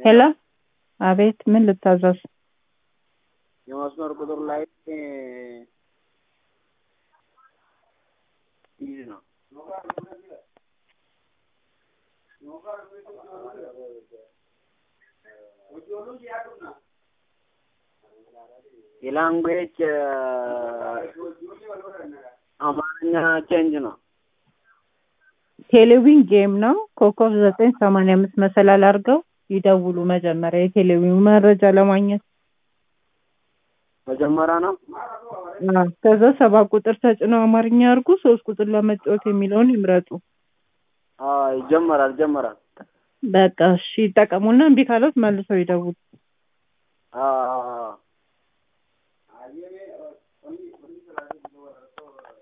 ሄሎ አቤት ምን ልታዘዝ? የመስመር ቁጥር ላይ ይህ ነው። የላንጉዌጅ አማርኛ ቼንጅ ነው። ቴሌዊን ጌም ነው። ኮከብ ዘጠኝ ሰማንያ አምስት መሰላል አድርገው ይደውሉ። መጀመሪያ የቴሌዊን መረጃ ለማግኘት መጀመሪያ ነው። አዎ። ከዛ ሰባት ቁጥር ተጭነው አማርኛ ያርጉ። ሶስት ቁጥር ለመጫወት የሚለውን ይምረጡ። አዎ፣ ይጀመራል ይጀመራል። በቃ እሺ፣ ይጠቀሙና እምቢ ካለት መልሰው ይደውሉ። አዎ፣ አዎ፣ አዎ።